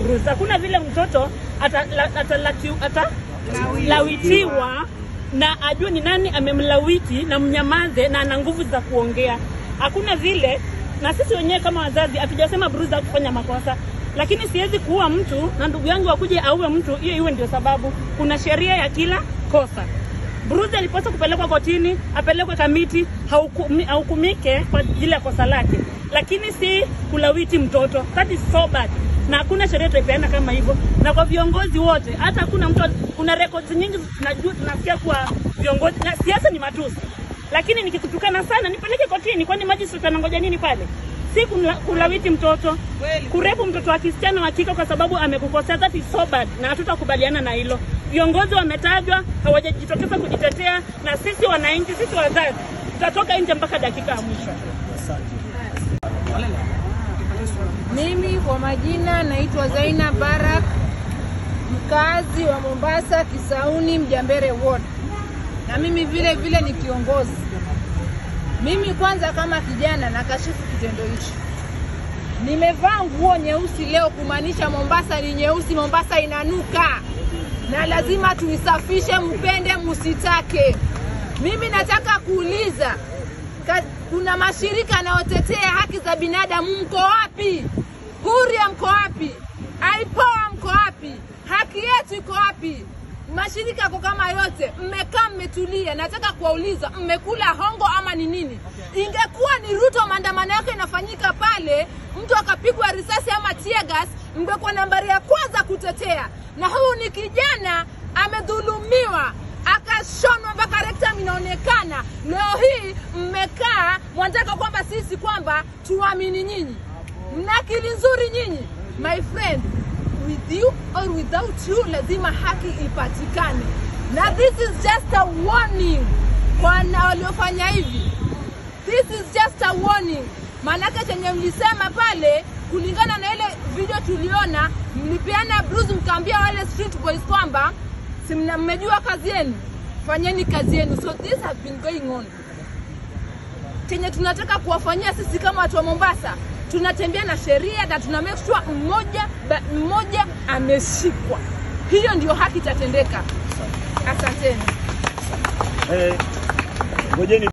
Bruce. Hakuna vile mtoto atalawitiwa ata, lawitiwa na ajue ni nani amemlawiti na mnyamaze na ana nguvu za kuongea. Hakuna vile, na sisi wenyewe kama wazazi hatujasema Bruce hakufanya makosa, lakini siwezi kuua mtu na ndugu yangu akuje auwe mtu, hiyo iwe ndio sababu. Kuna sheria ya kila kosa. Bruce alipaswa kupelekwa kotini, apelekwe kamiti, haukumi- ahukumike kwa ajili ya kosa lake, lakini si kulawiti mtoto. That is so bad, na hakuna sheria tutaipeana kama hivyo. Na kwa viongozi wote, hata hakuna mtu, kuna records nyingi tunajua, tunasikia kuwa viongozi na siasa ni matusi, lakini nikikutukana sana nipeleke kotini, kwani magistrate anangoja nini pale? si kula- kulawiti mtoto, kurepu mtoto wa kisichana wa kike kwa sababu amekukosea. That is so bad, na hatutakubaliana na hilo. Viongozi wametajwa, hawajajitokeza kujitetea, na sisi wananchi, sisi wazazi tutatoka nje mpaka dakika ya mwisho. Mimi kwa majina naitwa Zaina Barak, mkazi wa Mombasa, Kisauni, Mjambere Ward, na mimi vile vile ni kiongozi. Mimi kwanza kama kijana nakashifu kitendo hichi. Nimevaa nguo nyeusi leo kumaanisha Mombasa ni nyeusi, Mombasa inanuka na lazima tuisafishe, mpende musitake. Mimi nataka kuuliza ka, kuna mashirika yanayotetea haki za binadamu, mko wapi? Huria mko wapi? Aipoa mko wapi? Haki yetu iko wapi? Mashirika yako kama yote, mmekaa mmetulia. Nataka kuwauliza, mmekula hongo ama ni nini? Ingekuwa ni Ruto, maandamano yake inafanyika pale, mtu akapigwa risasi ama tear gas, mngekuwa nambari ya kwanza kutetea. Na huyu ni kijana amedhulumiwa akashonwa mpaka rectum inaonekana. Leo hii mmekaa mwanataka kwamba sisi kwamba tuamini nyinyi, mna akili nzuri nyinyi. My friend, with you or without you, lazima haki ipatikane, na this is just a warning kwa na waliofanya hivi. This is just a warning. Maanake chenye mlisema pale, kulingana na ile video tuliona, mlipeana bruise, mkaambia wale street boys kwamba si mna- mmejua kazi yenu, fanyeni kazi yenu. So this has been going on. Chenye tunataka kuwafanyia sisi kama watu wa Mombasa, tunatembea na sheria na tuna make sure mmoja ba- mmoja ameshikwa. Hiyo ndio haki itatendeka. Asanteni. Eh, ngojeni